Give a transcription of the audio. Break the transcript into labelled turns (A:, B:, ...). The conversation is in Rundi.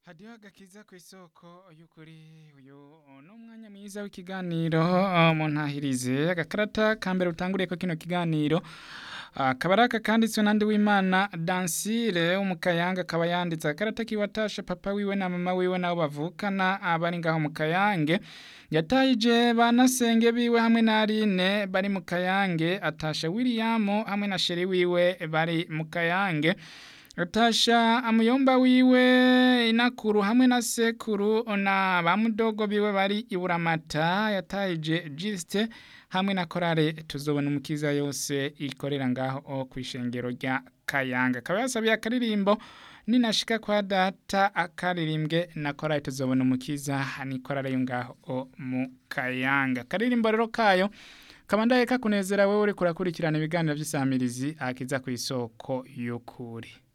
A: hadiho agakiza ku isoko y'ukuri uyu ni umwanya mwiza w'ikiganiro uh, mu ntahirize agakarata ka mbere utanguriye ko kino kiganiro akaba ari aka kanditswe nandi w'imana dansire w'umukayanga akaba yanditse agakarata kiwatasha papa wiwe na mama wiwe nabo bavukana abari ngaho mu kayange yatayije banasenge biwe hamwe na Aline bari mu kayange atasha William hamwe na sheri wiwe bari mu kayange atasha amuyomba wiwe inakuru hamwe na sekuru na bamudogo biwe bari iburamata yatayije Juste hamwe na korale tuzobona umukiza yose ikorera ngaho ku ishengero rya Kayanga akaba yasabiye akaririmbo ninashika kwa data akaririmbwe na korale tuzobona umukiza ni korale yo ngaho mu Kayanga akaririmbo rero kayo kabandaye kakunezera wewe uri kurakurikirana ibiganiro by'isamirizi akiza ku isoko y'ukuri